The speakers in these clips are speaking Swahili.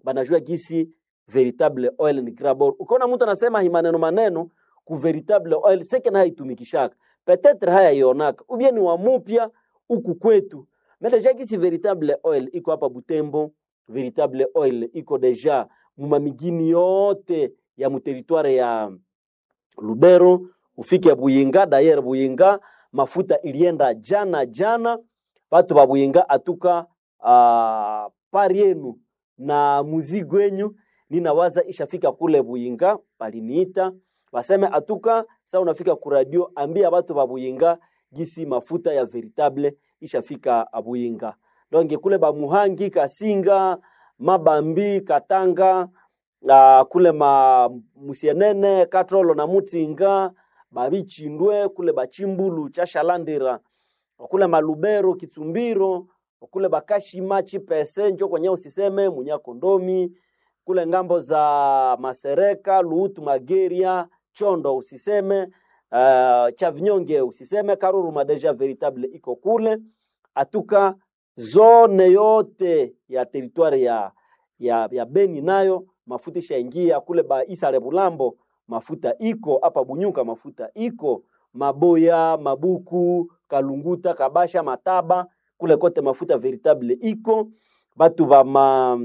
banajua gisi veritable oil ni grabor. Ukiona mtu anasema hi maneno maneno ku veritable oil seke na haitumikishaka petetre haya ionaka ubie ni wa mupya huku kwetu mais deja gisi veritable oil iko hapa Butembo, veritable oil iko deja mumamigini yote ya muteritware ya Lubero ufike Buyinga. Dayer Buyinga mafuta ilienda jana jana, watu ba Buyinga atuka uh, pari yenu na muzigo wenyu ninawaza ishafika kule Buyinga, baliniita baseme atuka sa unafika ku radio, ambia watu ba Buyinga gisi mafuta ya veritable ishafika Buyinga. Donc kule ba Muhangi, Kasinga, Mabambi, Katanga uh, kule ma Musienene, Katrolo na Mutinga, Babichindwe kule Bachimbulu, Chashalandira, kule Malubero, Kitsumbiro, kule Bakashima, Chipese, njo kwenye usiseme Munyakondomi, kule ngambo za Masereka, Luutu, Mageria, Chondo usiseme uh, Chavinyonge usiseme, Karuru Madeja veritable iko kule atuka zone yote ya teritwari ya, ya, ya Beni nayo mafuta ishaingia kule ba Isale Bulambo, mafuta iko hapa Bunyuka, mafuta iko Maboya, Mabuku, Kalunguta, Kabasha, Mataba kule kote mafuta veritable iko batu ba ma,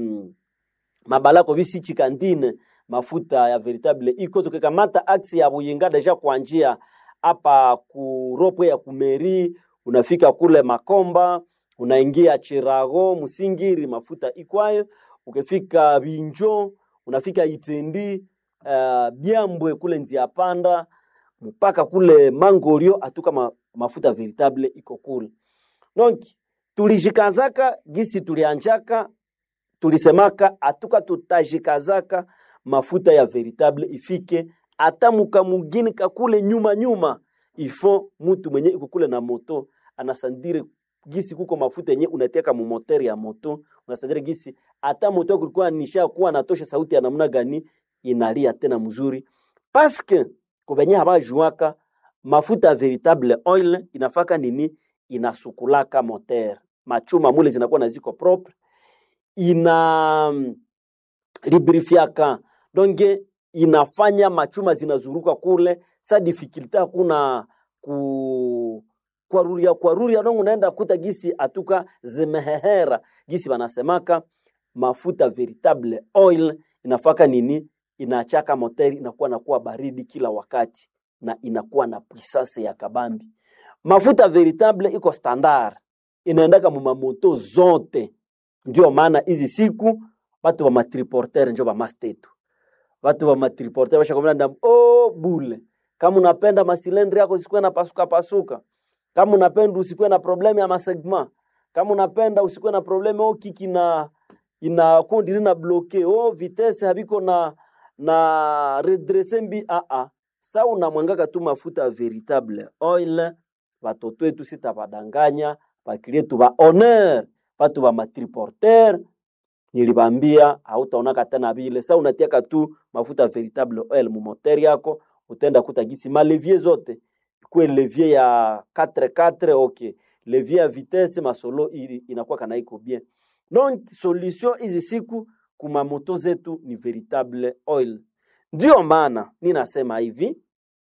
mabalako bisichi kantine mafuta ya veritable iko. Tukikamata aksi ya Buyinga deja kuanjia hapa ku ropo ya kumeri, unafika kule Makomba, unaingia Chirago, Musingiri, mafuta ikwayo. Ukifika Binjo, unafika Itendi, uh, Byambwe kule Nzia Panda mpaka kule Mangorio atuka ma, mafuta veritable iko kule. Donc tulijikazaka gisi tulianjaka tulisemaka atuka tutajikazaka mafuta ya veritable ifike hata mukamugini kakule nyuma nyuma, ifo mutu mwenye iko kule na moto anasandire gisi kuko mafuta yenye unateka mu moteur ya moto, unasandire gisi hata moto kulikuwa nisha kuwa natosha sauti ya namna gani inalia tena mzuri, paske kubenye habajuaka mafuta ya veritable oil inafaka nini, inasukulaka moteur, machuma mule zinakuwa na ziko propre ina librifiaka donge inafanya machuma zinazuruka kule sa difficulty hakuna ku kwaruria kwaruria dongo unaenda kuta gisi atuka zimehehera gisi wanasemaka mafuta veritable oil inafaka nini inachaka moteri inakuwa nakuwa baridi kila wakati na inakuwa na puissance ya kabambi mafuta veritable iko standard inaendaka mumamoto zote ndio maana hizi siku batu ba matriporter njo ba mastetu batu ba matriporter bashakomana ndam oh bule kama unapenda masilendri yako isikuwe na pasuka pasuka kama unapenda usikuwe na problem ya masegma kama unapenda usikuwe na problem oh kiki na ina kundi na bloke oh vitesse habiko na na redresse mbi a a sa unamwangaka tu mafuta veritable oil batoto wetu sitabadanganya bakilietu ba honneur batu ba matriporter nilibambia hautaonaka tena vile. Sasa unatiaka tu mafuta veritable oil mu moteur yako, utaenda kuta gisi malevier zote kwe levier ya 4x4 okay, levier ya vitesse masolo ili inakuwa kana iko bien. Donc solution hizi siku kuma moto zetu ni veritable oil. Ndio maana ninasema hivi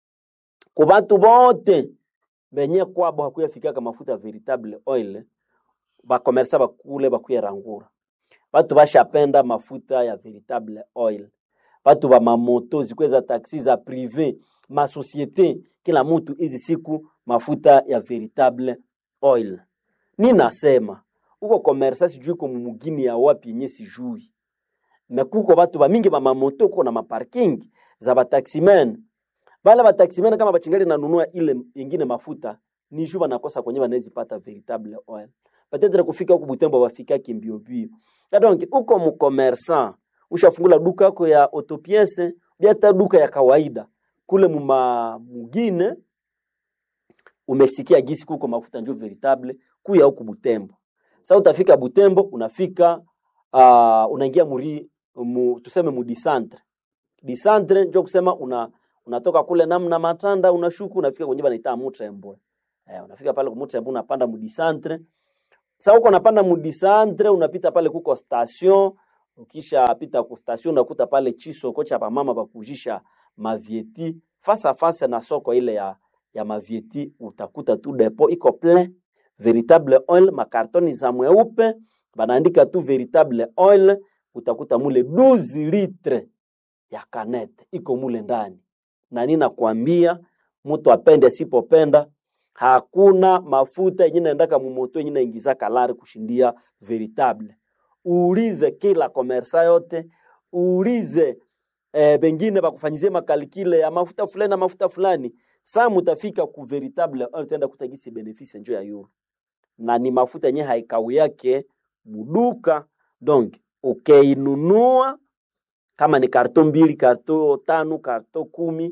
kwa batu bote benye kwabo hakuyafikaka mafuta veritable oil bakomersa bakule bakuyerangura batu bashapenda mafuta ya veritable oil batu ba mamoto zikweza taxi za prive masosiete kila mutu hizi siku mafuta ya veritable oil ni nasema uko komersa sijui ko mumugini ya wapi yenye sijui me kuko batu bamingi ba mamoto uko na maparking za bataximen bala bataximen kama bachingali nanunua ile ingine mafuta ni juu banakosa kwenye banawezipata veritable oil peut-être kufika huku Butembo wafikaki mbio mbio. Na donc uko mkomersan ushafungula duka yako ya autopiece hata duka ya kawaida kule muma mugine umesikia gisi kuko mafuta njo veritable kuya huku Butembo. Sasa utafika Butembo unafika uh, unaingia muri mu, tuseme mu disantre. Disantre njo kusema una unatoka kule namna matanda unashuku unafika kwenye banaita Mutrembwe. Eh, unafika pale Mutrembwe unapanda mu disantre sasa uko unapanda mudisantre unapita pale kuko station ukisha pita ku station unakuta pale chisoko cha bamama bakujisha mavieti fasa fasa na soko ile ya, ya mavieti utakuta tu depo iko plein veritable oil makartoni za mweupe banaandika tu veritable oil utakuta mule 12 litre ya kanete iko mule ndani na ninakwambia mtu apende asipopenda hakuna mafuta yenye naendaka mumoto yenye naingiza kalari kushindia veritable uulize kila komersa yote uulize eh, bengine bakufanyizie makalikile ya mafuta fulani na mafuta fulani saa mutafika ku veritable oil tenda kutagisi benefisi njo ya euro na ni mafuta yenye haikau yake muduka donc ukiinunua kama ni karto mbili karto tano karto kumi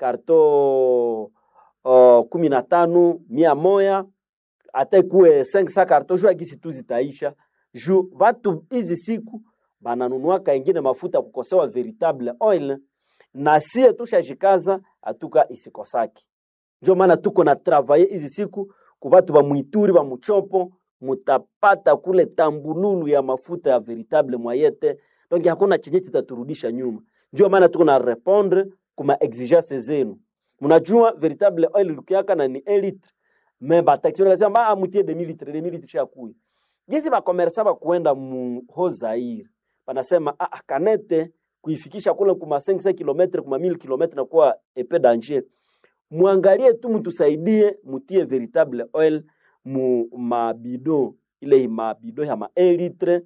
karto uh, kumi na tano mia moya hata ikuwe 500 karto juu akisi tu zitaisha juu watu hizi siku bananunuaka ingine mafuta kukosewa veritable oil na sie tushashikaza atuka isikosaki njo maana tuko na travaye hizi siku kubatu ba mwituri ba muchopo mutapata kule tambululu ya mafuta ya veritable mwayete donc hakuna chenye kitaturudisha nyuma ndio maana tuko na répondre kuma exigence zenu mnajua veritable oil lukiaka na ni 1 litre mais bataxi wanasema ah mutie 2000 litre 2000 litre shakuya jinsi ba commerçant ba kuenda mu Hozaire banasema ah ah, kanete kuifikisha kule kuma 500 km kuma 1000 km na kuwa epe danger muangalie tu mtusaidie mutie veritable oil mu mabido ile mabido ya ma 1 litre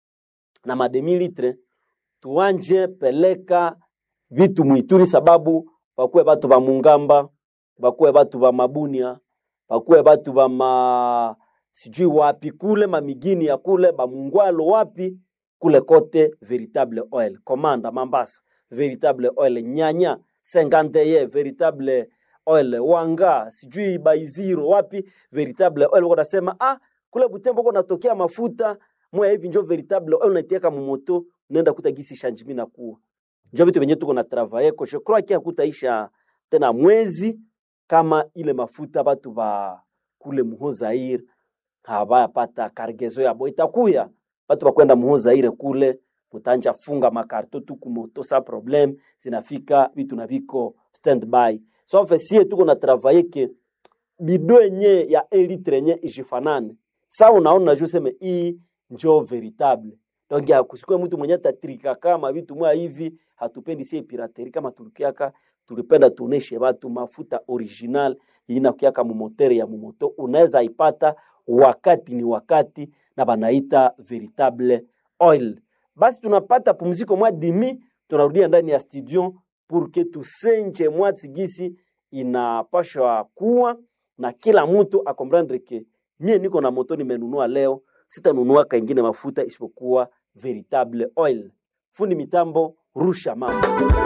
na ma demi litre tuanje peleka vitu mwituri sababu bakuwe batu ba mungamba bakuwe batu ba mabunia bakuwe batu ba ma sijui wapi kule mamigini ya kule bamungwalo wapi kule kote veritable oil komanda mambasa veritable oil nyanya senganteye veritable oil wanga sijui baiziro wapi veritable oil wanasema ah kule butembo ko natokea mafuta moya hivi njo veritable oil unaitiaka mumoto unaenda kuta gisi shanjimi na kuwa njo vitu venye tuko na travaye ko je crois que hakutaisha tena mwezi kama ile mafuta batu ba kule muhozaire habayapata kargezo yabo itakuya batu bakwenda muhozaire kule mutanja funga makarto tu kumoto sa problem zinafika vitu na viko standby so sie tuko na travaye ke bido yenye ya 1 litre yenye ijifanane sa unaona ju seme hii njo veritable donc ya kusikwe mtu mwenye tatrika kama vitu mwa hivi hatupendi sie pirateri kama tulikiaka tulipenda tuoneshe watu mafuta original yenye nakukiaka mumotere ya mumoto unaweza ipata wakati ni wakati na banaita veritable oil basi tunapata pumziko mwa dimi tunarudia ndani ya studio pour que tusenje mwati gisi inapashwa kuwa na kila mtu akomprendre ke mie niko na moto nimenunua leo sitanunua kaingine mafuta isipokuwa veritable oil fundi mitambo rusha mambo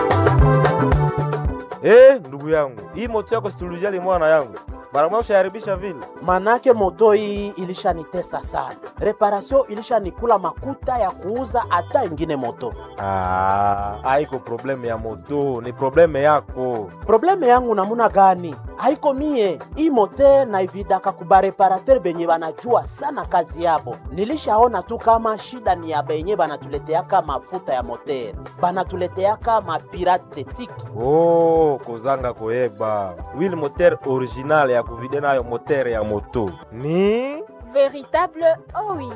Eh, ndugu yangu, hii moto yako situlijali mwana yangu, mara moja ushaharibisha vile. manake moto hii ilishanitesa sana, reparation ilishanikula makuta ya kuuza hata ingine moto. Ah, haiko probleme ya moto, ni probleme yako. Probleme yangu namuna gani? Haiko mie hii mote naividaka kubareparater benye banajua sana kazi yabo. Nilishaona tu kama shida ni ya benye banatuleteaka mafuta ya moter, banatuleteaka mapirate tiki Oh, kozanga koyeba wili moteur original ya kuvide nayo moteur ya moto ni Véritable OI.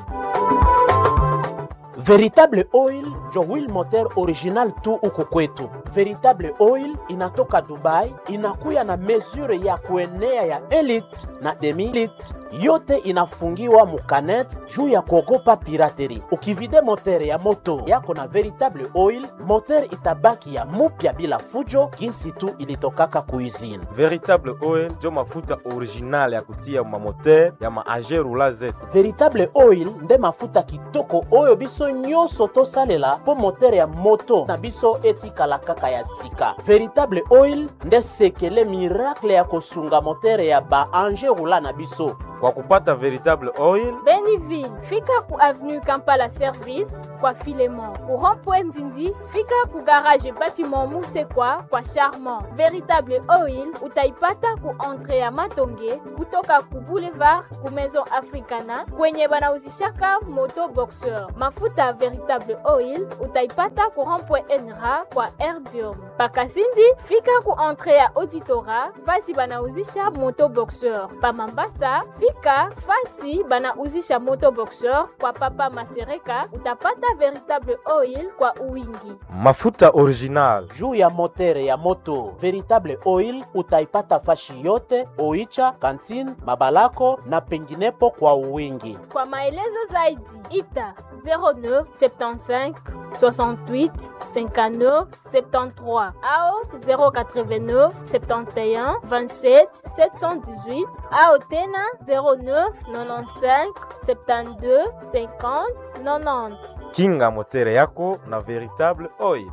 Veritable Oil njo wheel moteur original tu huku kwetu. Veritable Oil inatoka Dubai, inakuya na mesure ya kuenea ya 1 litre na demi litre, yote inafungiwa mukanet juu ya kuogopa pirateri. Ukivide moteur ya moto yako na Veritable Oil, moteur itabaki ya mupya bila fujo, jinsi tu ilitokaka kuizini. veritable oil njo mafuta original ya kutia mamoteur ya maagerula zetu veritable oil nde mafuta kitoko oyo biso nyonso tosalela mpo motere ya moto na biso etikala kaka ya sika veritable oil nde sekele miracle ya kosunga motere ya baange rula na biso Kwa kupata veritable oil Beniville, fika ku avenue Kampala Service kwa Filemon. Ku rond-point Ndindi, fika ku garage bâtiment Musekwa kwa Charmant. Véritable oil utaipata ku entrée ya Matonge kutoka ku boulevard ku Maison Africana kwenye banauzishaka moto boxeur. Mafuta ya Véritable oil utaipata ku rond-point Enra kwa Erdium. Pakasindi, fika ku entrée ya Auditora fasi banauzisha moto boxeur. Pa Mambasa, fika fasi banauzisha moto boxeur kwa Papa Masereka utapata Véritable oil kwa uwingi. mafuta original juu ya motere ya moto veritable oil utaipata fashi yote oicha kantine mabalako na penginepo kwa uwingi Kwa maelezo zaidi ita 09 75 68 59 73 au 089 71 27 718 au tena 09 95 72 50 90. kinga motere yako na veritable oil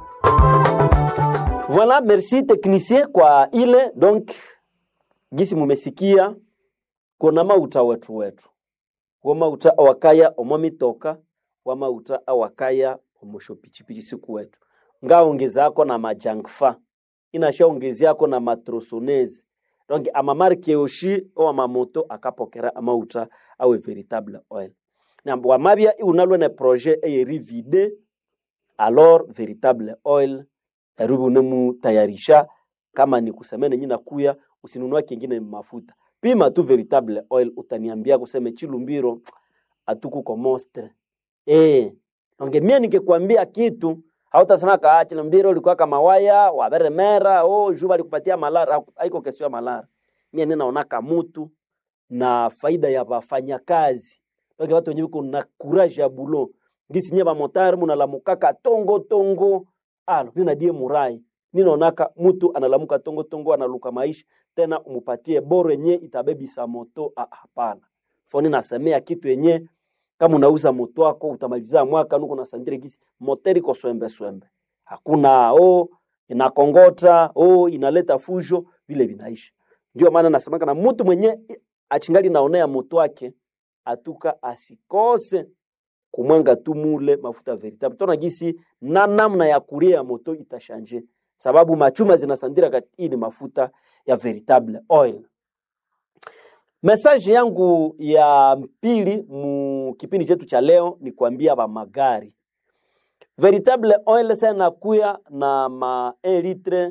Voilà, merci technicien kwa ile donc gisi mumesikia kuna mauta wetu wetu wo mauta awakaya omo mitoka wa mauta awakaya omosho pichipichi siku wetu ngaongezako na majangfa inashaongeziako na matrosonese donc amamarke yoshi o amamoto akapokera amauta awe veritable oil nambo wamabya iunalwe ne projet eyerivide alors veritable oil erubi unemutayarisha kama ni kusemene nyina kuya usinunua kingine mafuta pima tu veritable oil utaniambia kuseme chilumbiro atukuko mostre eh onge mie ningekwambia kitu hautasema ka chilumbiro ulikuwa kama waya waberemera oh juba alikupatia malara haiko kesho ya malara mie ninaonaka mutu na faida ya wafanyakazi onge watu wenyewe kuna courage ya bulo ngisi nye bamotari munalamukaka tongo tongo alo ninadie murai ninaonaka mutu analamuka tongo tongo analuka maisha tena umupatie boro yenye itabebisa moto ah, hapana foni nasemea kitu yenye kama unauza moto wako utamaliza mwaka nuko na sandire gisi moteri ko swembe swembe hakuna oh inakongota oh inaleta fujo vile vinaisha ndio maana nasemaka na mtu mwenye achingali naonea moto wake atuka asikose kumwanga tu mule mafuta veritable tona gisi na namna ya kulia ya moto itashanje sababu machuma zinasandira kati hii ni mafuta ya veritable oil Message yangu ya pili mu kipindi chetu cha leo ni kuambia ba magari. Veritable oil sana kuya na ma 1 litre.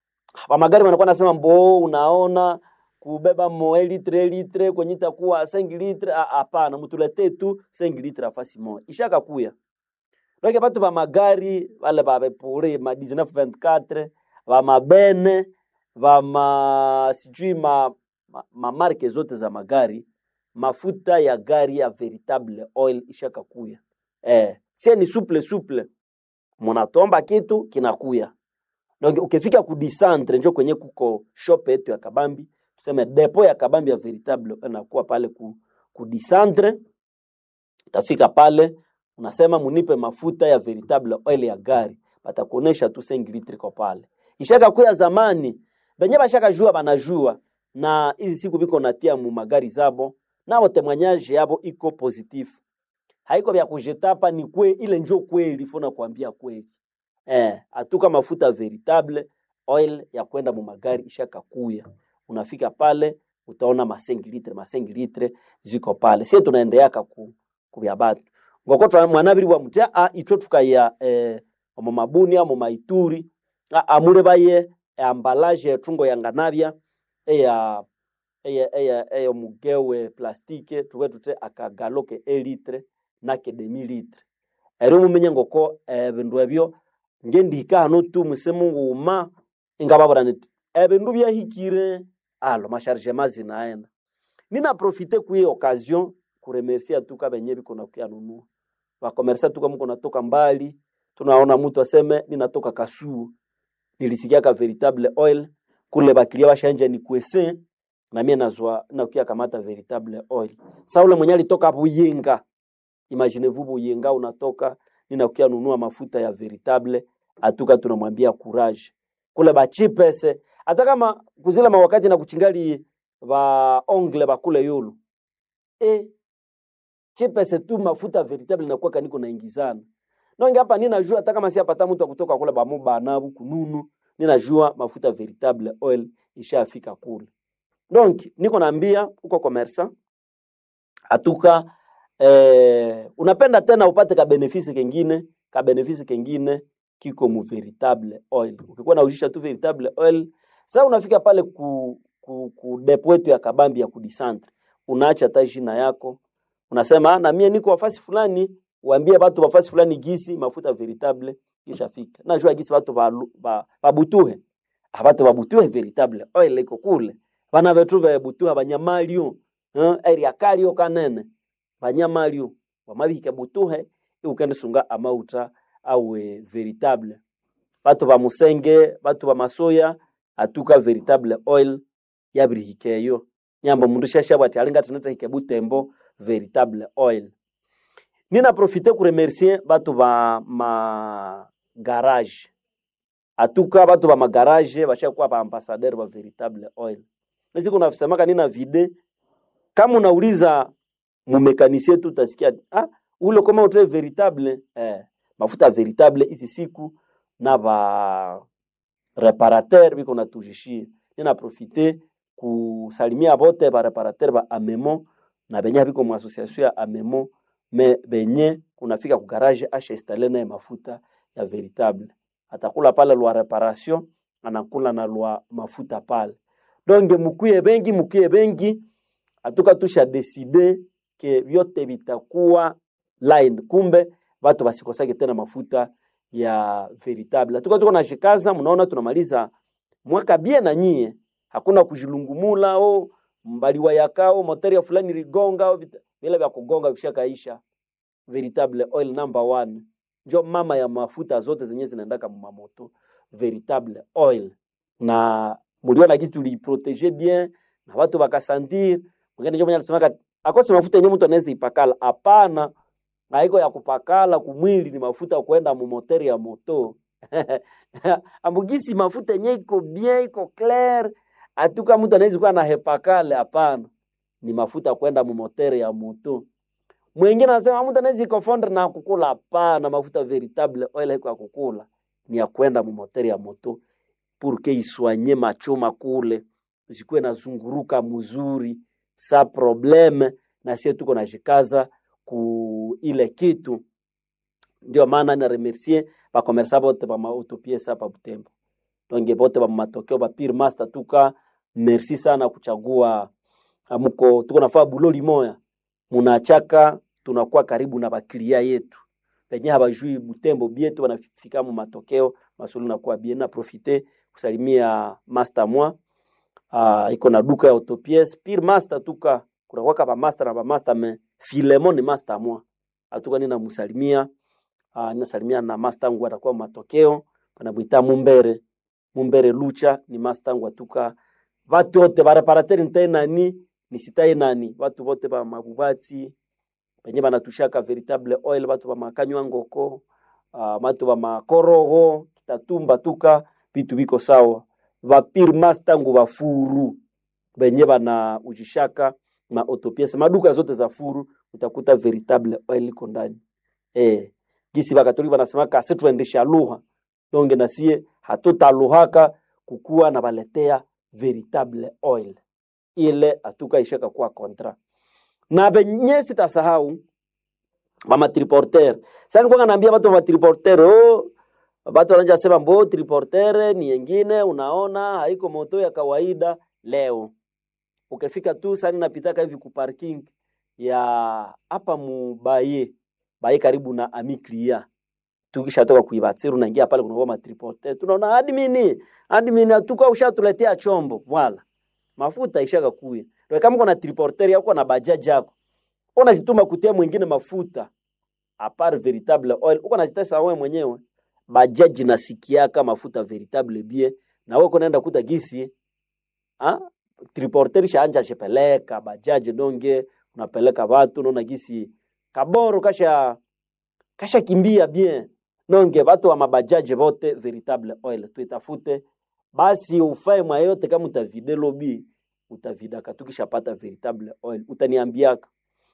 Ba magari wanakuwa nasema mbo unaona kubeba mo 1 litre 1 litre kwenye itakuwa 5 litre ah, hapana mtuletee tu 5 litre afasi moja. Ishaka kuya. Ndio batu ba magari wale ba bepure ma 1924 ba mabene ba ma sijui ma ma, ma marke zote za magari mafuta ya gari ya veritable oil ishaka kuya eh, sie ni suple suple munatomba kitu kinakuya donc ukifika ku disantre njo kwenye kuko shop yetu ya kabambi tuseme depo ya kabambi ya veritable inakuwa pale ku, ku disantre utafika pale unasema munipe mafuta ya veritable oil ya gari batakuonesha tu 5 litre kwa pale ishaka kuya zamani benye bashaka jua banajua na hizi siku biko natia mu magari zabo nao temwanyaje yabo iko positif haiko vya kujetapa ni kwe ile njo kweli fona kuambia kweli eh atuka mafuta veritable oil ya kwenda mu magari ishaka kuya unafika pale utaona ma 5 litre ma 5 litre ziko pale sie tunaendeaka ku kubya batu ngoko twa mwanabiri wa mtia a itwe tukaya eh omo mabuni amo maituri a amule baye ambalage etungo yanganabya eya eya eya eya mugewe plastike tuwe tute akagaloke elitre nake demi litre eri mumenye ngoko ebindu ebyo ngendika hano tu musemu nguma ingababura niti ebindu byahikire alo mashargema zinaenda nina profite kuye occasion kuremercia tuka benye biko na kuyanunua bakomersa tuka mko natoka mbali tunaona mtu aseme ninatoka kasuo nilisikia ka veritable oil kule bakilia bashanja ni kwese na mie nazwa nakuya kamata veritable oil sa ule mwenye alitoka Buyinga imaginez-vous Buyinga unatoka ninakuya nunua mafuta ya veritable atuka tunamwambia courage kule bachipese hata kama kuzila mawakati na kuchingali ba ongle bakule yulu e chipese tu mafuta veritable inakuwa kaniko naingizana nonge hapa ninajua hata kama si apata mtu akutoka kule bamu banabu kununu ninajua mafuta veritable oil ishafika kule donc niko naambia uko commerçant atuka eh, unapenda tena upate ka benefisi kengine ka benefisi kengine kiko mu veritable oil ukikuwa naujisha tu veritable oil sasa unafika pale ku, ku, ku depo yetu ya kabambi ya kudisantre unaacha hata jina yako unasema "Ah, na mie niko wafasi fulani uambie watu wafasi fulani gisi mafuta veritable kisha fika najua gisi watu balu- ba- babutuhe abatu babutuhe veritable oil iko kule bana betu bebutuha banyamalio eh, area kalio kanene banyamalio wamabihika butuhe iukende sunga amauta awe veritable batu ba musenge batu ba masoya atuka veritable oil yabirihikeyo nyamba mundu shashabwa ati alinga tinata hike butembo veritable oil nina profite kuremercier batu ba ma garage atuka batu ba magarage bashakuwa ba ambassadeur ba veritable oil nisiku nafisemaka nina vide kama unauliza mumekanisie tu utasikia ah, ule kama utre veritable eh, mafuta veritable hizi siku na ba reparateur biko natujishie nina profite kusalimia bote ba reparateur ba amemo na benye biko mu association ya amemo me benye kunafika ku garage asha installe naye mafuta ya veritable atakula pale lwa reparation anakula na lwa mafuta pale donge mukuye bengi mukuye bengi atuka tusha deside ke vyote vitakuwa line kumbe watu wasikosake tena mafuta ya veritable atuka tuko nashikaza mnaona tunamaliza mwaka bie na nyie hakuna kujilungumula o mbaliwa yakao moteri ya fulani ligonga o vita- vile vya kugonga vishakaisha veritable oil number one njo mama ya mafuta zote zenye zinaendaka mumamoto veritable oil na muliona kitu tuliprotege bien na watu wakasantir mwingine njo mwenye alisemaka akose mafuta yenye mtu anaweza ipakala hapana haiko ya kupakala kumwili ni mafuta ya kwenda mumoteri ya moto ambugisi mafuta yenye iko bien iko clair atuka mtu anaweza kuwa na hepakale hapana ni mafuta ya kwenda mumoteri ya moto mwingine anasema mtu anaweza ikofondre na kukula hapana mafuta veritable oil haiko ya kukula ni ya kwenda mumoteri ya moto purke iswanye machoma kule zikuwe nazunguruka mzuri sa probleme na sie tuko najikaza ku ile kitu ndio maana na remercier bakomersa bote ba maautopiesa hapa Butembo donge bote ba matokeo ba pire master tuka merci sana kuchagua amuko tuko nafaa buloli moya munachaka tunakuwa karibu na baklia yetu penye habajui Butembo bietu wanafika mu matokeo masuli nakuwa bien na profite kusalimia master mwa uh, iko na duka ya autopies pire master tuka kunakwaka ba master na ba master me Filemon ni master mwa atuka nina musalimia uh, ninasalimia na master wangu atakuwa matokeo panamwita Mumbere Mumbere Lucha ni master wangu atuka watu wote ba reparateur ntai nani nisitai nani watu wote ba mabubatsi penye banatushaka veritable oil batu ba makanywa ngoko uh, batu ba makorogo kitatumba tuka vitu biko sawa vapire master ngu bafuru benye bana ujishaka ma autopiece maduka zote za furu utakuta veritable oil iko ndani eh gisi bakatoliki banasema kasi tuendesha lugha donge nasie hatutaluhaka kukuwa na baletea veritable oil ile atuka ishaka kuwa kontra na benye sitasahau mama triporter sasa nilikuwa naambia watu wa triporter oh watu wanaanza sema mbo triporter ni yengine unaona haiko moto ya kawaida leo ukifika tu sasa napitaka hivi ku parking ya hapa mu baye baye karibu na amiklia tukishatoka kuibatsiru naingia pale kuna ma triporter tunaona admin admin atuka ushatuletea chombo voilà mafuta ishaka kuya ndio kama kuna triporter yako na bajaji yako unajituma kutia mwingine mafuta apart veritable oil uko najitesa wewe mwenyewe bajaji nasikiaka mafuta veritable bie na wewe kunaenda kuta gisi ah triporter shaanja chepeleka bajaji donge unapeleka watu unaona gisi kaboro kasha kasha kimbia bien nonge watu wa mabajaji wote veritable oil tuitafute basi ufae mwayote kama utavide lobi utavidaka tukishapata veritable oil utaniambiaka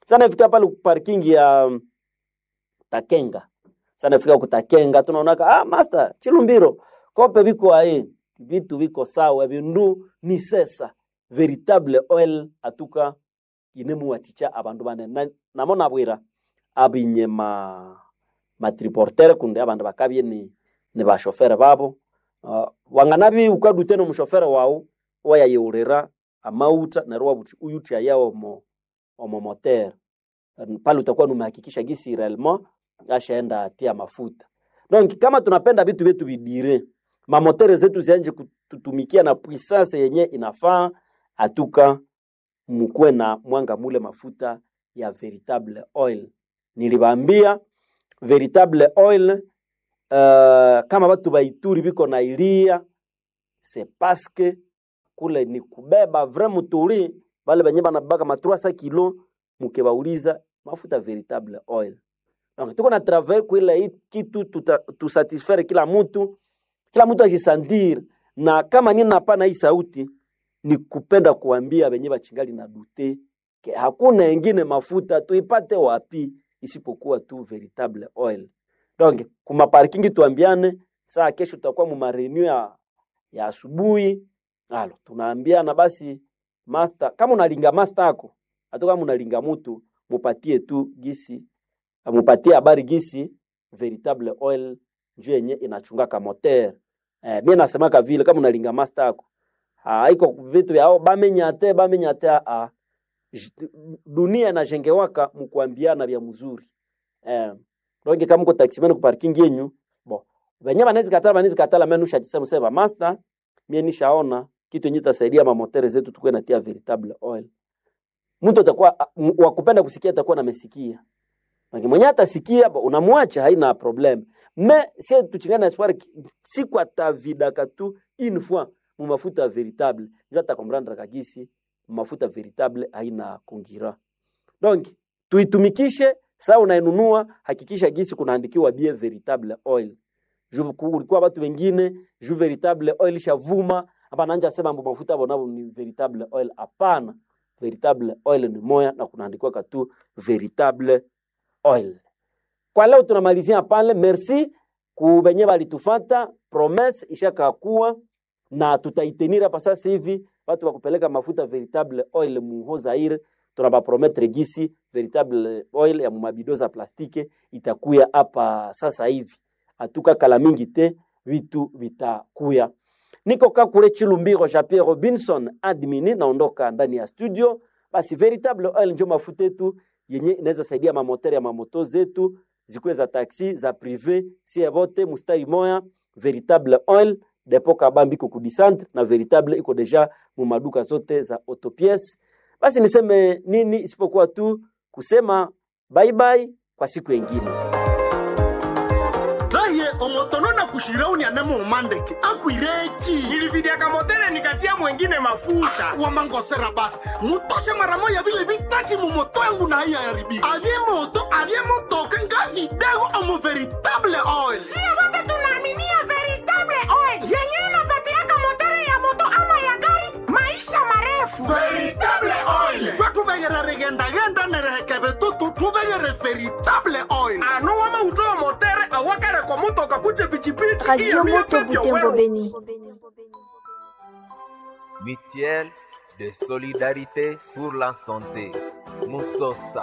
sana fika pale parking ya um, Takenga sana fika kutakenga tunaonaka ah master Chilumbiro kope biko ae vitu biko sawa bindu ni sesa veritable oil atuka inemu waticha abandu bane na, namona bwira abinye ma matriportere kunde abandu bakabye ni ni bashofere babo uh, wanganabi ukadute no mushofere wao wayayeurira amauta nerwo wabuti uyuti yao mo omo moteur pale utakuwa numehakikisha gisi réellement ashaenda atia mafuta donc kama tunapenda vitu vyetu vidire mamotere zetu zianje kututumikia na puissance yenye inafaa atuka mkuwe na mwanga mule mafuta ya veritable oil nilibambia veritable oil uh, kama batu baituri biko na ilia c'est parce que kule ni kubeba vrai muturi bale benye banabaka ma 300 kilo mukebauliza mafuta veritable oil donc tuko na travers kuila hii kitu tusatisfaire kila mtu kila mtu ajisandir na kama nini napana hii sauti ni kupenda kuambia benye bachingali na dute ke hakuna engine mafuta tuipate wapi isipokuwa tu veritable oil donc kuma parking tuambiane saa kesho tutakuwa mu marenew ya, ya asubuhi alo tunaambiana basi master kama unalinga master yako hata kama unalinga mtu mupatie tu gisi mupatie habari gisi veritable oil njoo yenye inachungaka moteur eh, mimi nasemaka vile kama unalinga master yako haiko vitu vyao bamenyate bamenyate a dunia inajengewaka mkuambiana vya mzuri eh, donc kama uko taximan ku parking yenyu bo venye banaweza katala banaweza katala mimi nushajisema sema master mimi nishaona kitu yenye tasaidia mamotere zetu tukue natia veritable oil mtu atakuwa wa kupenda kusikia atakuwa namesikia Maki mwenye atasikia unamwacha haina problem. Me si tuchingana espoir siku atavidaka tu une fois mu mafuta veritable. Ndio atakomprendre kagisi mafuta veritable haina kongira. Donc tuitumikishe saa unainunua, hakikisha gisi kunaandikiwa bien veritable oil. Juu kulikuwa watu wengine juu veritable oil shavuma hapa nanja sema mambo mafuta bonabo ni veritable oil. Hapana, veritable oil ni moya na kunaandikiwa katu veritable oil. Kwa leo tunamalizia pale, merci kubenye balitufata, promesse ishakakuwa na tutaitenira hapa sasa hivi. Watu wa kupeleka mafuta veritable oil muho Zaire, tunabaprometre gisi veritable oil ya mumabido za plastike itakuya hapa sasa hivi, atuka kala mingi te, vitu vitakuya. Niko kakule Chilumbiro Jean Pierre Robinson admini, naondoka ndani ya studio. Basi veritable oil njo mafuta yetu yenye inaweza saidia mamotere ya mamoto zetu zikuwe za taxi za prive sie bote mustari moya veritable oil depo kabambi iko kudisantre na veritable iko deja mu maduka zote za autopiece basi niseme nini isipokuwa tu kusema bye bye kwa siku yengine raye omotono na kushirauni anemo umandeke akwireki nilividiaka motele nikatia mwengine mafuta wamangosera basi mutoshe mara moya vile vitati mumoto yangu na haiya yaribika avye moto avye motoka nga vidego omo veritable oil sio wote tunaaminia veritable oil yenye inapatiaka motere ya moto ama ya gari maisha marefu veritable oil twa tuvegere rigendagenda nerehekeve tutu tuvegere veritable oil anu wama utoa motere awakareko mutoka kuje pichipichi Radio Moto Butembo Beni. Mutuelle de solidarité pour la santé. Musosa.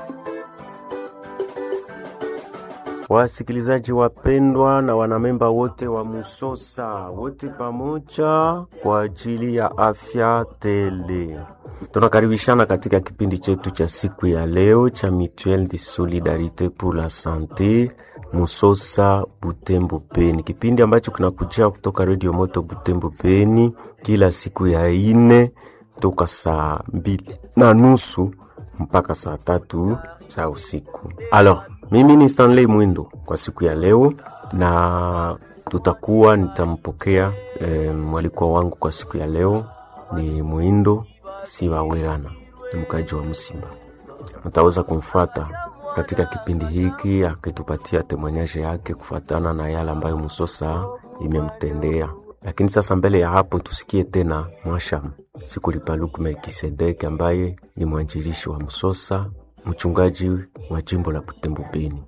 Wasikilizaji wapendwa na wanamemba wote wa Musosa, wote pamoja kwa ajili ya afya tele. Tunakaribishana katika kipindi chetu cha siku ya leo cha Mutuelle de Solidarite pour la Sante Musosa Butembo Beni, kipindi ambacho kinakujia kutoka Radio Moto Butembo Beni kila siku ya ine toka saa mbili na nusu mpaka saa tatu za usiku. Alors, mimi ni Stanley Mwindo kwa siku ya leo, na tutakuwa nitampokea e, mwalikwa wangu kwa siku ya leo ni Mwindo Sibawerana, ni mkaji wa Msimba. Mtaweza kumfuata katika kipindi hiki akitupatia temanyaje yake kufuatana na yale ambayo Musosa imemtendea. Lakini sasa mbele ya hapo tusikie tena Mwasham Sikulipaluku Melkisedeki ambaye ni mwanjilishi wa Msosa mchungaji wa jimbo la Butembo Beni.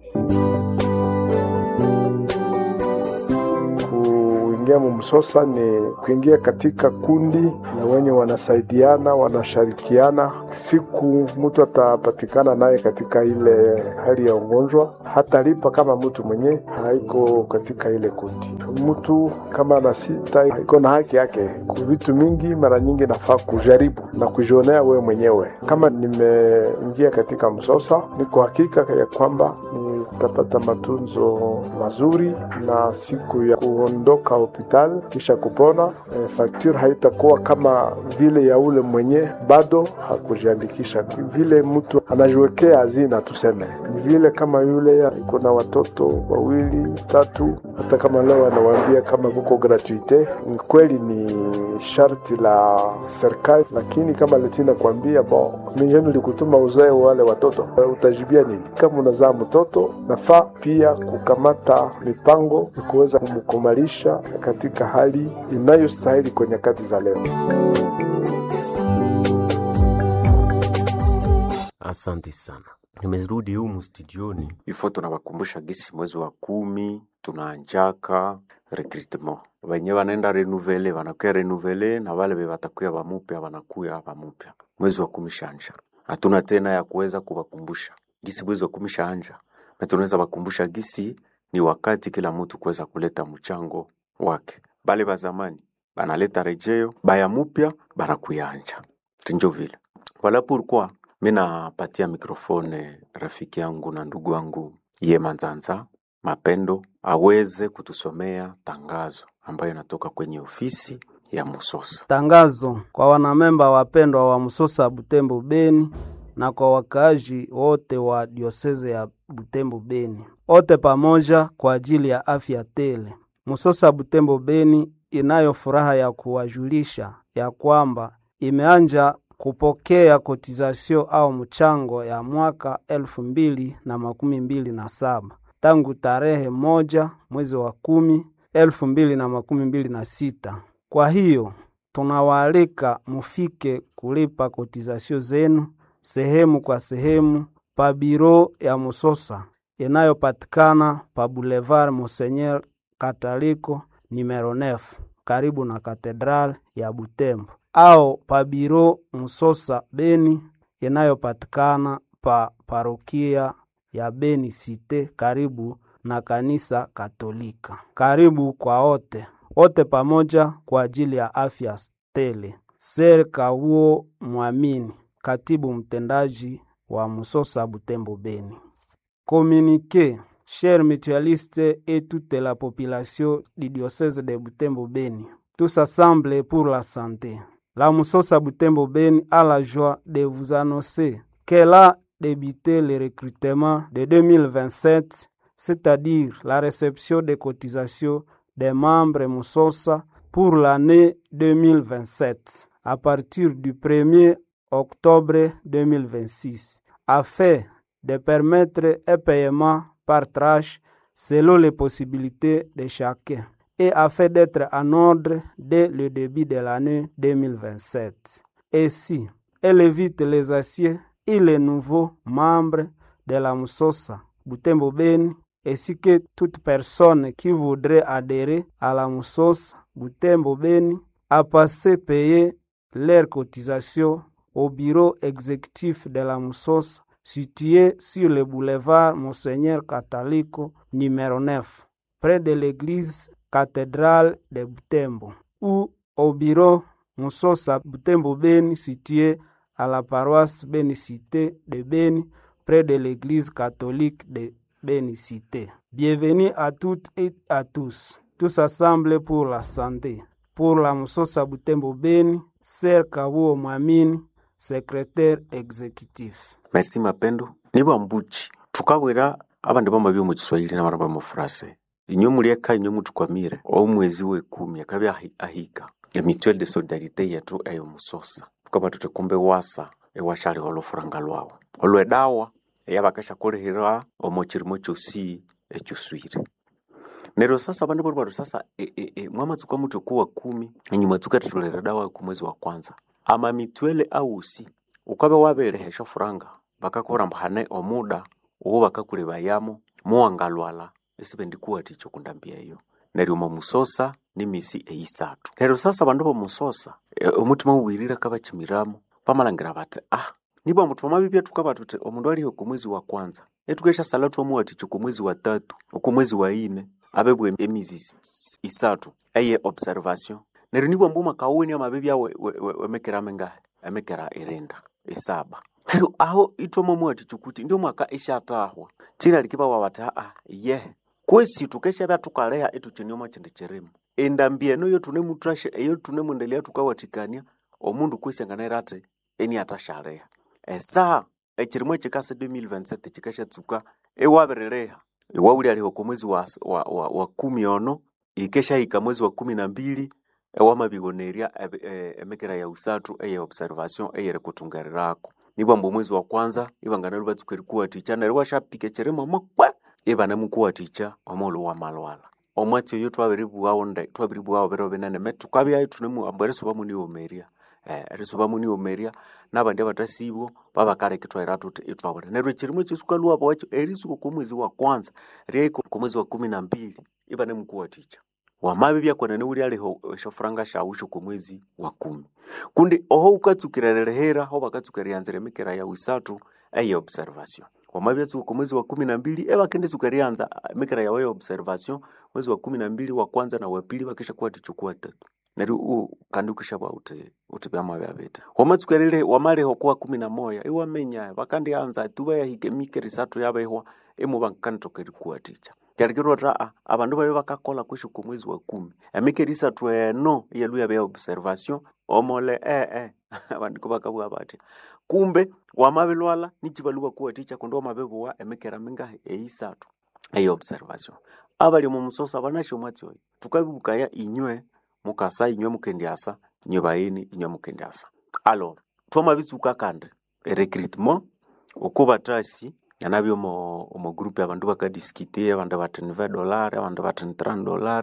Kuingia mumsosa ni kuingia katika kundi na wenye wanasaidiana wanashirikiana. Siku mtu atapatikana naye katika ile hali ya ugonjwa, hatalipa kama mtu mwenye haiko katika ile kundi. Mtu kama ana sita iko na haki yake ku vitu mingi, mara nyingi nafaa kujaribu na kujionea wewe mwenyewe. Kama nimeingia katika msosa, niko hakika ya kwamba nitapata matunzo mazuri na siku ya kuondoka hospitali kisha kupona, e, fakture haitakuwa kama vile ya ule mwenye bado hakujiandikisha. Vile mtu anajiwekea hazina, tuseme ni vile kama yule iko na watoto wawili tatu, hata kama leo anawaambia kama kuko gratuite, ni kweli ni sharti la serikali, lakini kama letina kuambia bon, mijeni likutuma uzae wale watoto, utajibia nini? Kama unazaa mtoto, nafaa pia kukamata mipango ya kuweza kumkumalisha katika hali inayostahili kwa nyakati za leo. Asante sana. Nimerudi humu studioni ifo, tunawakumbusha gisi mwezi wa kumi tunaanjaka recruitment, wenye wanaenda renuvele wanakuya renuvele na wale watakuya wamupya wanakuya wamupya. Mwezi wa kumi shanja, hatuna tena ya kuweza kuwakumbusha gisi mwezi wa kumi shaanja, na tunaweza wakumbusha gisi ni wakati kila mtu kuweza kuleta mchango wake. Bale ba zamani banaleta rejeo, baya mupya banakuyanja, tinjo vile wala pourquoi mi napatia mikrofone rafiki yangu na ndugu yangu ye Manzanza Mapendo aweze kutusomea tangazo ambayo inatoka kwenye ofisi ya Musosa. Tangazo kwa wanamemba wapendwa wa Musosa Butembo Beni na kwa wakaaji wote wa dioseze ya Butembo Beni, wote pamoja kwa ajili ya afya tele. Musosa Butembo Beni inayo furaha ya kuwajulisha ya kwamba imeanja kupokea kotizasio au mchango ya mwaka elfu mbili na makumi mbili na saba tangu tarehe moja mwezi wa kumi elfu mbili na makumi mbili na sita. Kwa hiyo tunawaalika mufike kulipa kotizasio zenu sehemu kwa sehemu pa biro ya Musosa inayopatikana pa Boulevard Monseigneur Kataliko numero 9 karibu na katedral ya Butembo au pa biro Musosa Beni inayopatikana pa parokia ya Beni Cite karibu na kanisa Katolika. Karibu kwa wote wote pamoja kwa ajili ya afya tele. Ser Kawuo Mwamini, katibu mtendaji wa Musosa Butembo Beni. Communiqué, chers mutualistes et toute la population du diocèse de Butembo Beni, tous assemblés pour la santé. La Musosa Butembo Beni a la joie de vous annoncer qu'elle a débuté le recrutement de 2027, c'est-à-dire la réception des cotisations des membres Musosa pour l'année 2027 à partir du 1er octobre 2026 afin de permettre un paiement par tranche selon les possibilités de chacun et afin d'être en ordre dès le début de l'année 2027. Ainsi, elle évite les aciers et les nouveaux membres de la Musosa Butembo Beni ainsi que toute personne qui voudrait adhérer à la Musosa Butembo Beni à passer payer leurs cotisations au bureau exécutif de la Musosa situé sur le boulevard Monseigneur Catalico numéro 9 près de l'église cathédrale de Butembo ou au bureau Musosa Butembo Beni situé à la paroisse Bénicité de Beni près de l'église catholique de Bénicité. Bienvenue à toutes et à tous, tous assemblés pour la santé. Pour la Musosa Butembo Beni, Ser Kabuo Mwamini, secrétaire exécutif. Merci Mapendo. Niba mbuchi tukawera abandi bamba byo mu Kiswahili n'abaramba mu Frase. Inyo murieka inyo mutukwamire o mwezi we kumi akabi ahi- ahika ya mutuelle de solidarité yetu eyo musosa tukaba tutekumbe wasa ewashali olufuranga lwawo olwedawa eyabakasha kulihira omo chirimo chosi echuswire nero sasa bandu bali bado sasa e, e, e, mwamatsuka mutu kuwa kumi enyuma tukatitolera dawa ku mwezi wa kwanza ama mitwele ausi ukabe waberehesha furanga bakakuramba hane omuda owo bakakulebayamo muwangalwala esibendikuwatikya okundambia eyo neryo omo musosa nimisi eisatu neryo sasa bandu bomusosa e, omutima uwirire kabakimiramu bamalhangira bati ah nibwa mutu wamabibya tukaba tuti omundu aliho okumwezi wa kwanza etukesha sala twamuwatikya okumwezi wa tatu okumwezi wa ine abebwa emizi is- is- isatu eye observation neryo nibwa mbu makawuni amabibya we- we- we- wemekera mengahe emekera irinda isaba neryo aho itwamomuwatikya kuti ndio mwaka ishatahwa chira likibawa bati aa ye kwesi tukeshabya tukaleha etukyinioma kyindi kyirimu endambi eno yo tunemutrasha eyo tunemundelea tukawatikania omundu kwesi anganaira ati eni atashaleha esaha ekirimwa ekikasa 2027 kikashatsuka ewabirireha iwawuli aliho kwa mwezi wa, wa, wa, wa kumi ono ikeshahika mwezi wa kumi na mbili ewamabigonerya ebe- e- emekera ya usatu eye observation eyeri kutungarirako nibwa mbu omwezi wa kwanza ibanganalu batsuka erikuwatikya neryo washapika ekirimo mukwe ibanamukuwatikya omulu wa malwala omwatsi oyo twabiribughawo nde twabiribughawo biro binene me tukabyayo tunemuhambu erisuba muniwomerya eh, erisuba muniwomerya nabandi abatasibwo babakaleka ithwaira tuthi itwabura neryo ekirimo ekisukalwabo wakyo erisuka okwomwezi wa kwanza ryaiko komwezi wa kumi na mbili ibanemukuwatikya wamabibya kwenene wuli aliho eshofuranga shawu shokomwezi wa kumi kundi oho ukatsukira lelehera ho bakatsukira yanzira emikera ya wisatu eye observation wamabibya tsuka komwezi wa kumi na mbili ebakenditsuka ryanza emikera yawe ya observation mwezi wa kumi na mbili wa kwanza na wa pili bakisha kuwatikya okuwatatu neryo u- kandi ukishabwa uti uti byama byabita wamatsukerere wamaleho kuwa kumi na moya iwamenya bakandianza tuba yahika emikera isatu yabehwa emu bankanditoka erikuwatikya kyarikirwa taa abandu babe bakakola kwishu kumwezi wa kumi emikera isatu eno iyalu yabe ya observation omole ee eh, abandiko bakabugha batya kumbe wamabilwala nikibalu bakuwatikya kundi wamabibuwa emikera mingahi eisatu eya observation abali omu musosa banasho omwatsi oyo tukabibukaya inywe mukasa inywe mukendyasa inywe bayini inywe mukendyasa alors twamabitsuka kandi recruitment okubatasi yanabyo omo omo group abandu bakadiskite abandu bati ni 20 dollar abandu bati ni 30 dollar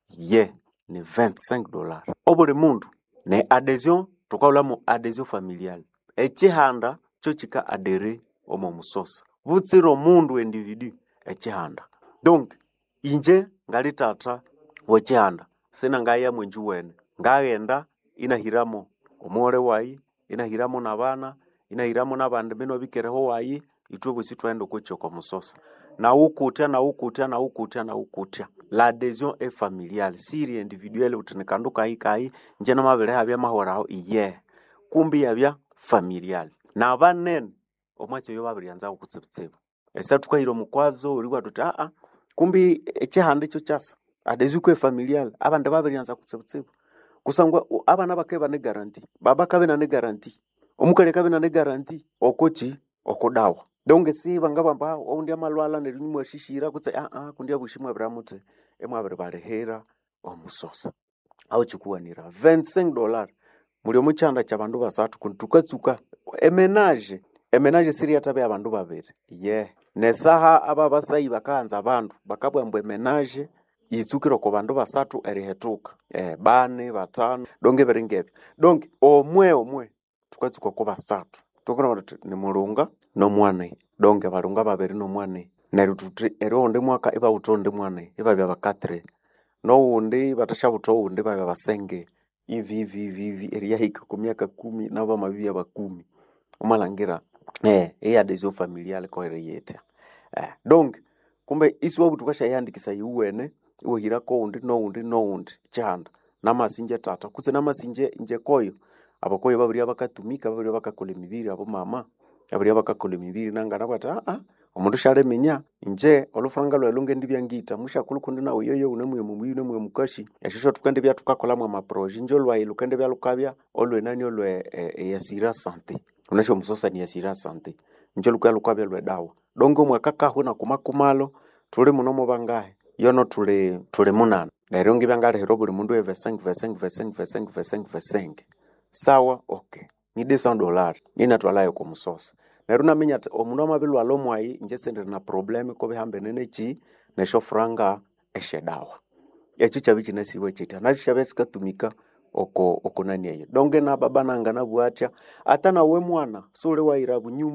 ye ni 25 dollar obuli mundu ne adhesion tukaulamu adhesion familial ekihanda kyo kika adere omo musosa butsira omundu individu ekihanda donc inje ngali tata wekihanda sina ngaya mwenji wene ngaghenda inahiramo omuwole wayi inahiramo nabana inahiramo nabandi bino bikereho wayi itwe bosi twaenda okwekyoka omusosa nawukutya nawukutya nawukutya nawukutya la adhesion e familiale siri individuelle uti ni kandu kayi kayi nje namabiri habya mahoraho iye kumbi yabya familiale nabanene omwatsi oyo babiryanzaho kutsibutsibu esa tukahira omukwazo oriwa tuti aa kumbi ekihanda ekyo kyasa adhesion kwe familiale abandi babiryanza kutsibutsibu kusangwa u- abana bakabe bane garanti baba kabe nane garanti omukali kabe nane garanti okoki okudawa donge si bangabamba oundi amalwala neryo nimwashishira kutse aa kundi abushi mwabiramuthi emwabiri balihera omusosa aho kikuwanira 25 dollar muli omukyanda kyabandu basathu kundi tukatsuka emenage emenage siri yatabe abandu babiri ye nesaha aba basayi bakahanza abandu bakabwambwa emenage yitsukire oko bandu basathu erihetuka eh, bane batano donge biringebyo donge omwe omwe tukatsuka ko basathu tukona tuti ni mulunga nomwane donge balunga babiri nomwane neryo tuti eri oundi mwaka ibawutha oundi mwane ibabya bakatire nowundi batashabutha owundi babya basenge ivi ivi ivi ivi eriyahika ku myaka kumi nabo amabibya bakumi omalangira eh, eyadesio familiale koereyetya eh, donc kumbe isi wabuti ukashayandikisa iwene iwohirako oundi noundi noundi kyanda namasinje tata kutse namasinje nje koyo abakoyo babirya bakatumika babirya bakakola emibiri abo mama babirya bakakola emibiri nangana bati aa omundu shaleminya nje olufuranga lwayi lungendibya ngita mushakulu kundi nawe yoyo unemwiye mumuyi unemwiye mukashi eshisho tukendibya tukakolamu amaproje nje olwayi lukendibya lukabya olwenani olwe e, eyasira sante unasho omusosa ni yasira sante nje lukaya lukabya lwedawa donge omwaka kahwe nakumakumalo tuli muno mubangahe yono tuli tuli munana neryo ngibyangalihira buli mundu evesenge vesenge vesenge vesenge vesenge vesenge sawa okay ni desa dollar ninatwalayo kumusosa neryo naminya ati omundu amabilwala omwayi nje sendiri na probleme kobihambene neki nesho furanga eshedawa ekyo kyabi kinasiibwe kitya nakyo kyabya kikatumika oko oko nani eyo donge na baba nanga nabwatya ata nawe mwana suli wayira bunyumba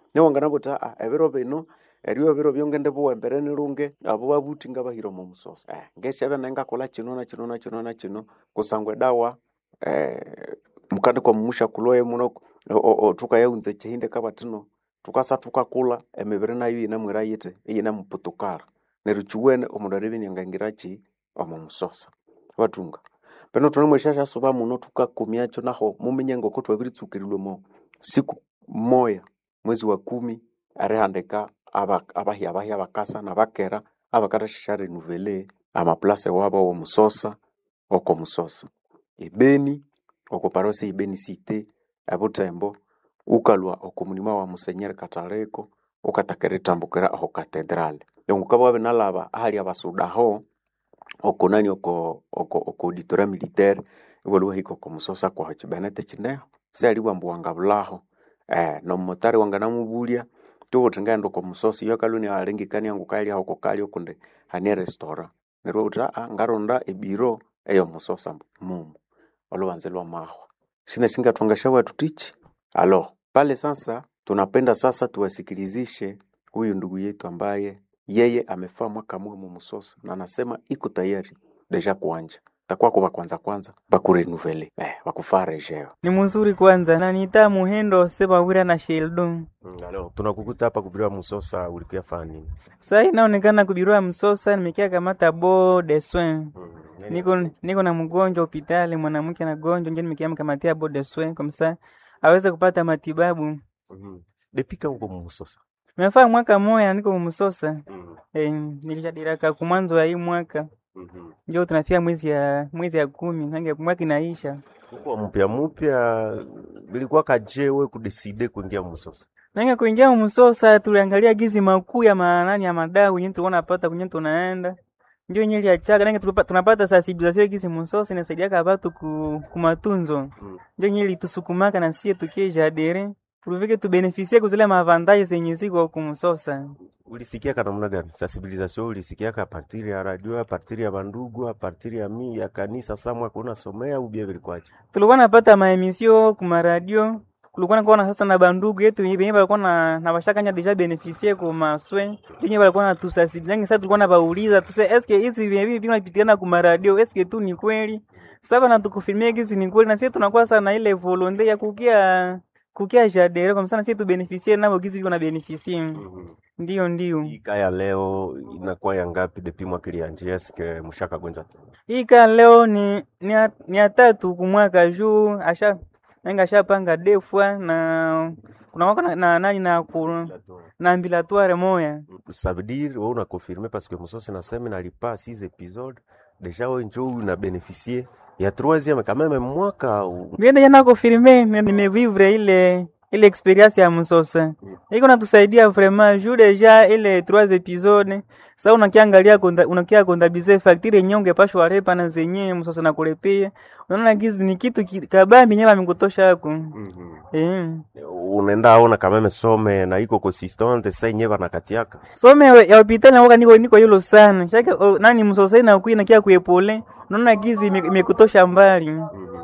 niwangana buta ah, ebiro bino erio ebiro byongende buwembereni lunge abo babuti nga bahira omu musosa eh, ngeshebe nengakola kino na kino na kino na kino kusangwa dawa eh, mukandi kwa mumusha kuloye muno o- o- o, tukayaunza chihinde kabatino tukasa tukakula emibiri nayo inamwira yiti iyinamuputukala neryo chiwene omundu aribinyangangirachi omu musosa batunga peno tuna mweshasha suba muno tukakumyacho naho muminye ngoko twabiritsukirwe mo siku moya mwezi wa kumi arihandika aba- abahi abahi abakasa nabakera abakatashasha renuvele amaplase wabo wo musosa oko musosa ibeni oko parosi ibeni site ebutembo ukalwa oko mulima wa musenyeri kataleko ukatakeritambuka aho katedrale yongukaba wabe nalaba ahali abasudaho oko nani oko oko oko auditoria militaire iwaliwo hiko oko musosa kwaho chibenete chineho sealiwa mbu wangabulaho eh nomotari wanganamubulya tubuti ngaenda oko musosi iyo kaluni alengekania ngu kali aho kokali okunde hani restaurant nerwo uti aa ngaronda ebiro eyo musosa mumu olubanze lwa mahwa sina singatungasha watu tichi alo pale sasa tunapenda sasa tuwasikilizishe huyu ndugu yetu ambaye yeye amefaa mwaka mwe mu musosa na anasema iko tayari deja kuanja takuwa kuba kwanza kwanza bakurenuvele eh, bakufaa rejeo ni muzuri kwanza nanita muhendo sebawira na sheldon Mm, alo tunakukuta hapa kubiriwa musosa ulikuya faa nini sai inaonekana kubirua msosa nimekia kamata bo de soin niko niko na mgonjwa hospitali mwanamke na gonjwa nje nimekia mkamatia bo de soin kamsa aweze kupata matibabu Mhm. depika uko mu musosa mefaa mwaka moya niko msosa eh, nilishadiraka kumwanzo wa hii mwaka Mhm. njo tunafia mwezi ya mwezi ya kumi nange mwaka inaisha uko mupya mupya bilikuwa kajewe kudeside kuingia musosa nange kuingia msosa tuliangalia gizi makuu ya manani ya madau kwenye tulikuwa napata kwenye tunaenda njo yenye liachaga nange tulipa- tunapata sensibilisation gizi msosa inasaidiaka watu ku, kumatunzo njo yenye litusukumaka na sie tukie jadere tulivike tubenefisie kuzile mavantaji zenye ziko kumsosa ulisikiaka namna gani sensibilisation ulisikiaka apartiri ya radio apartiri ya bandugu apartiri ya mi ya kanisa samwa kuna somea ubia bilikwaje tulikuwa napata maemisio kumaradio kulikuwa nakuwa na sasa na bandugu yetu benye balikuwa na na bashakanya deja benefisie ku maswe benye balikuwa na tusasibilangi sasa tulikuwa na bauliza tuse eske hizi bibi vinapitikana ku maradio eske tu ni kweli sasa na tukufilmia hizi ni kweli na sisi tunakuwa sana ile volonte ya kukia kukia jadere kwa msana sisi tu benefisie nabo gizi viko na benefisie ndio ndio kaya leo inakuwa ya ngapi depi mwaka ilianjia eske mushaka gonja hii kaa leo ni ni ya, ni ya tatu kumwaka juu asha nanga ashapanga defwa na kuna wako na, na nani na ku, na ambilatoire moya ça veut dire wewe una confirmer parce que musosi nasema nalipa 6 épisodes déjà wewe njoo una bénéficier ya troisième quand même mwaka au biende jana kofirme nimevivre ile ile experience ya msosa iko natusaidia vraiment juu deja ile trois episode sasa unakiangalia konda, unakia kondabize facture yenyewe ungepashwa repa na zenyewe msosa na kulepia unaona gizi ni kitu ki- kabambi nyewe amekutosha yako eh unaenda aona quand même some na iko consistante sasa yenyewe banakatiaka some ya hospitali nawoka niko niko yulo sana shake o, nani msosai na kui nakia kuepole unaona gizi ime- imekutosha mbali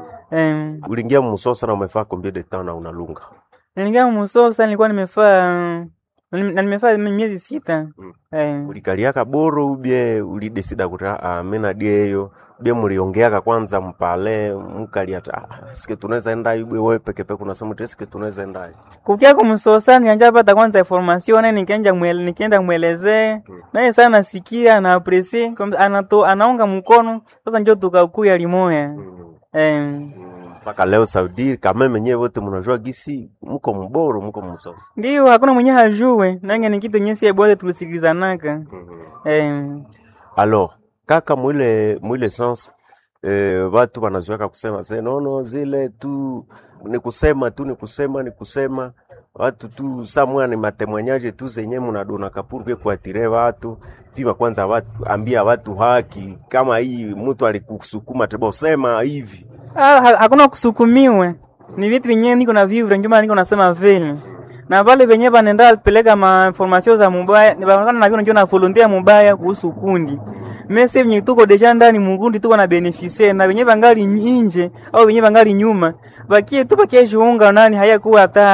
em uliingia musosa na umefaa combien de temps na unalunga Niliingia Musosa nilikuwa nimefaa na nimefaa miezi sita. Eh, ulikaliaka boro ubie ulidesida kuti ah, mina dieyo bie muliongeaka kwanza mpale mkalia ah, sike tunaweza enda ibwe wewe peke peke unasema kuti sike tunaweza enda kukia kumsosa nianja pata kwanza information na nikaenda mwele, nikaenda mwelezee naye sana nasikia na apresi anato anaunga mkono sasa njo tukakuya limoya eh, mpaka leo Saudi kama menyewe wote mnajua gisi mko mboro mko msosa ndio hakuna mwenye hajue nange ni kitu nyesi bote tulisikilizanaka eh, alors kaka mwile mwile sens eh, watu wanazoeka kusema se nono zile tu ni kusema tu ni kusema ni kusema watu tu samwa ni matemwanyaje tu zenye mnadona kapurke kuatire watu pima kwanza watu ambia watu haki kama hii mtu alikusukuma tebo sema hivi Ah, ha- hakuna kusukumiwe, ni vitu vyenyewe niko na vivre, ndio maana niko nasema vile na vale venye vanenda peleka ma information za mubaya ni vanakana na vile ndio na volunteer mubaya kuhusu kundi mese venye tuko deja ndani mukundi tuko na beneficie na venye vangali nje au venye vangali nyuma vakie tu vakie jiunga nani hayakuwa hatari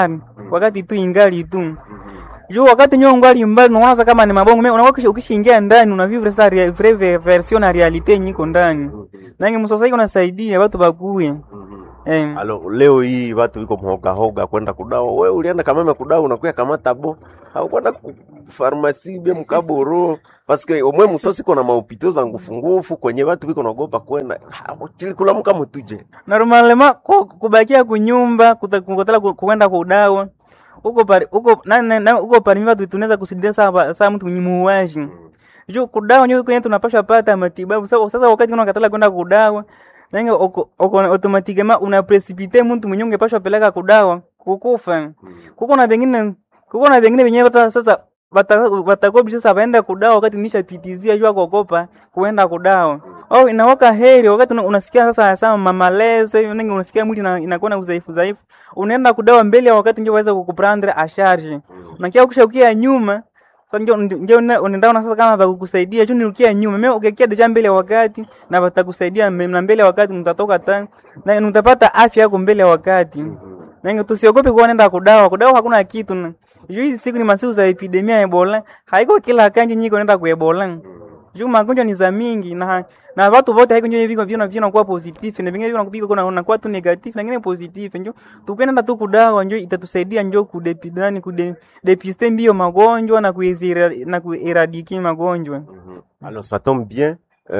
wakati tu ingali tu juu wakati nyo ngali mbali unaona sasa kama ni mabongo mimi unakuwa ukishaingia ndani unavivre sa rea- vrai ve- version na realite nyiko ndani nange msosai unasaidia watu bakuye eh Alo, leo hii watu wiko mhogahoga kwenda kudawa. We ulienda kameme kudawa unakuya kamata bo au kwenda ku farmasi bia mkaboro paske omwe musosi kona maupito za ngufu ngufu kwenye watu wiko naogopa kwenda Ah, chili kula muka mutuje normalema ku- kubakia kunyumba kuta- kukotela ku- kuenda kudawa uko pari uko na, na, na uko pari mimi tunaweza kusidia saa saa mtu mnyimuwaji juu kudawa nyo kwenye tunapasha pata matibabu sasa sasa wakati unakatala kwenda kudawa nange oko oko automatikema una precipite mtu mwenye ungepashwa peleka kudawa kukufa kuko na vingine kuko na vingine venyewe hata sasa watakobi sasa waenda kudawa wakati nishapitizia jua kuogopa kuenda kudawa au inawaka heri wakati una- unasikia sasa sama mamaleze ningi unasikia mwili ina- inakuwa na udhaifu dhaifu unaenda kudawa mbele ya wakati ndio waweza kukuprendre asharge unakia ukishaukia nyuma sasa ndio ndio una- unaenda sasa kama bakukusaidia tu nirukia nyuma mimi ukikia deja mbele ya wakati na watakusaidia mbe- na mbele ya wakati mtatoka tani na mtapata afya yako mbele ya wakati Nange tusiogope kuwa nenda kudawa. Kudawa hakuna kitu. na- Juu hizi siku ni masiku za epidemia ya Ebola. Haiko kila kanji nyiko nenda ku Ebola. Juu magonjwa ni za mingi na na watu wote haiko njoo viko vina vina kuwa positive na vingine vina kupika kuna unakuwa tu negative na vingine positive njoo tukwenda tu kudawa njoo itatusaidia njoo kudepidani kude depiste mbio magonjwa na kuizira na kueradiki magonjwa. Alors ça tombe bien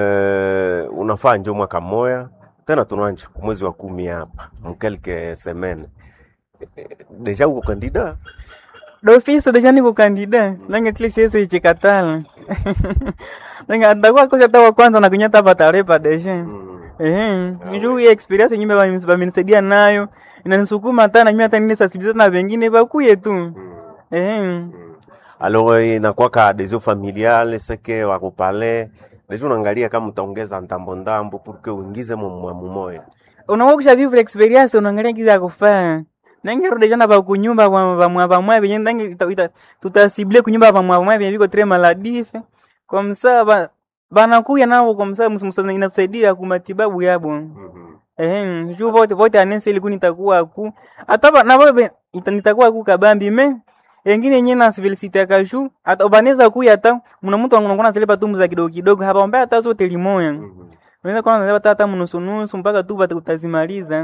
euh, unafaa njo mwaka moya tena tunanja kumwezi wa kumi hapa mkelke semaine deja uko kandida D'office deja niko kandida nange tili siwezi chikatala nange atakuwa kosa hata wa kwanza na kunyata patarepa deja ehe njuu hii experience nyimbe bamenisaidia nayo inanisukuma hata na mimi hata nini sensibiliser na wengine bakuye tu ehe alors inakwaka adhesion familiale seke wakupale deja unaangalia kama utaongeza ndambo ndambo pour que uingize mumwamu moya unakuwa kusha vivre experience unaangalia kiza kufaa nange rudi jana ba kunyumba ba ba mwa ba mwa benye nange ita- ita- tutasible kunyumba ba mwa mwa benye biko tre maladife kwa msaa ba banakuya nao kwa msaa msa inasaidia ku matibabu yabo eh juu vote vote anese ili kuni takuwa ku hata ba- na bobe nitakuwa ku kabambi me engine yenye na civility ya kashu hata ubaneza kuya hata mna mtu anakuwa zile patumbu za kidogo kidogo hapa mbaya hata zote limoya unaweza kuwa unaweza hata mnusu nusu mpaka tu bata utazimaliza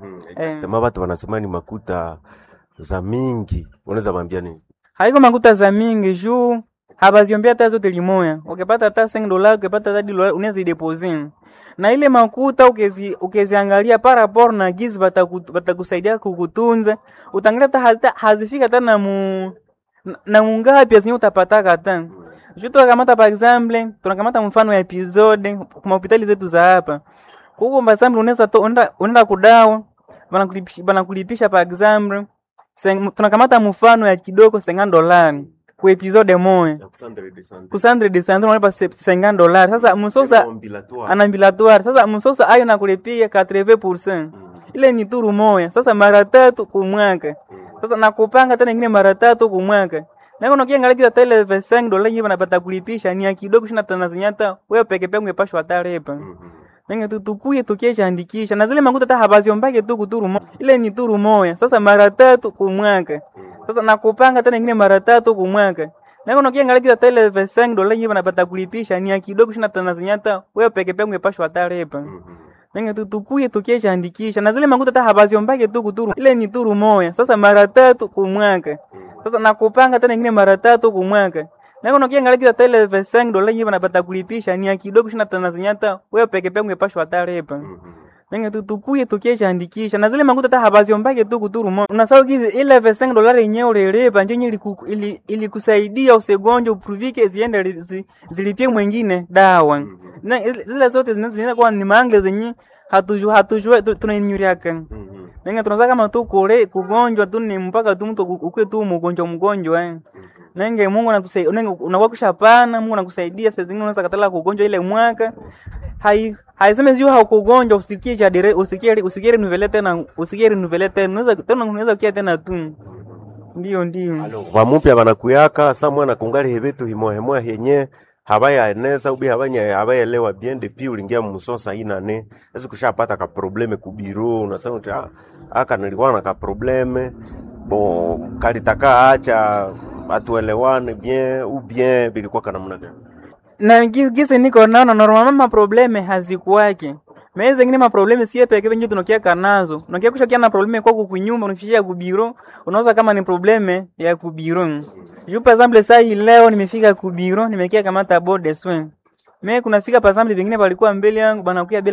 eh tema watu wanasema ni makuta za mingi unaweza bambia nini haiko makuta za mingi juu habaziombea hata zote limoya ukipata hata 5 dola ukipata hata dola unaweza idepose na ile makuta ukezi ukeziangalia par rapport na gizi bataku- batakusaidia kukutunza utangalia hata hazita- hazifika hata na mu na- na mungapi zenye utapataka hata juu tunakamata par exemple tunakamata mfano ya episode kwa hospitali zetu za hapa kuko par exemple unaweza to unaenda unaenda kudawa banakulipisha banakulipisha par exemple Seng- tunakamata mfano ya kidogo 50 dolari ku episode moja kusandre de sandre unalipa se- 50 dolari sasa msosa anambilatoire sasa msosa ayo nakulipia 80% ile ni turu moya sasa mara tatu kumwaka sasa nakupanga tena ingine mara tatu kumwaka nako nakiangalia kiza tele 5 dola yenyewe banapata kulipisha ni ya kidogo shina tana zinyata wewe peke peke ungepashwa tarepa Nenge tu tukuye tukiesha andikisha na zile makuta hata habaziombake tu kuturu moya ile ni turu moya sasa mara tatu kumwaka sasa nakupanga tena ingine mara tatu kumwaka nako nakiangalia kiza tele 5 dola yenyewe banapata kulipisha ni ya kidogo shina tana zinyata wewe peke peke ungepashwa tarepa Nenge tu tukuye tukiesha andikisha na zile makuta hata habaziombake tu kuturu ile ni turu moya sasa mara tatu kumwaka sasa nakupanga tena ingine mara tatu kumwaka nako nakiangalia kiza tele 5 dola yenyewe banapata kulipisha ni ya kidogo shina tana zinyata wewe peke peke ungepashwa tarepa Nenge tu tukuye tukiesha andikisha na zile makuta hata habaziombake tu kuturu moya unasahau kizi ile 5 dola yenyewe ulilipa ndio yenyewe iliku- ili- ilikusaidia usegonjwa upruvike ziende li- zi- zilipie mwingine dawa na zile- zile zote zina- zinaenda kuwa ni mangle zenye hatujua hatujua tu- tunainyuriaka nenge tunaza kama tu kule kugonjwa tu ni mpaka tu mtu ukue tu mgonjwa mgonjwa eh. nenge Mungu anatusaidia nenge unakuwa kushapana Mungu anakusaidia saa zingine unaweza katala kugonjwa ile mwaka hai haiseme sio haukugonjwa usikie cha dire usikie usikie renuvele tena usikie renuvele tena unaweza tena unaweza kia tena tu ndio ndio vamupya vanakuyaka sa mwana kungali hevetu himohemoya henye havayaeneza ubi havanya havaelewa bien depuis ulingia musosa inane ezi kushapata ka probleme ku biro unasema uti ah, aka nilikuwa na ka probleme bon kalitaka acha atuelewane bien ou bien bilikuwa kana namna gani? na gi- gisi niko naona normalement maprobleme hazikuwake meye zengine maprobleme sie peke penje tunokiaka nazo unakia kushakia na probleme kwako kunyumba unafikishia kubiro unaweza kama ni probleme ya kubiro juu par exemple saa hii leo nimefika kubiro nimekia kamata board de soin me kunafika par exemple vingine walikuwa mbele yangu banakuya bila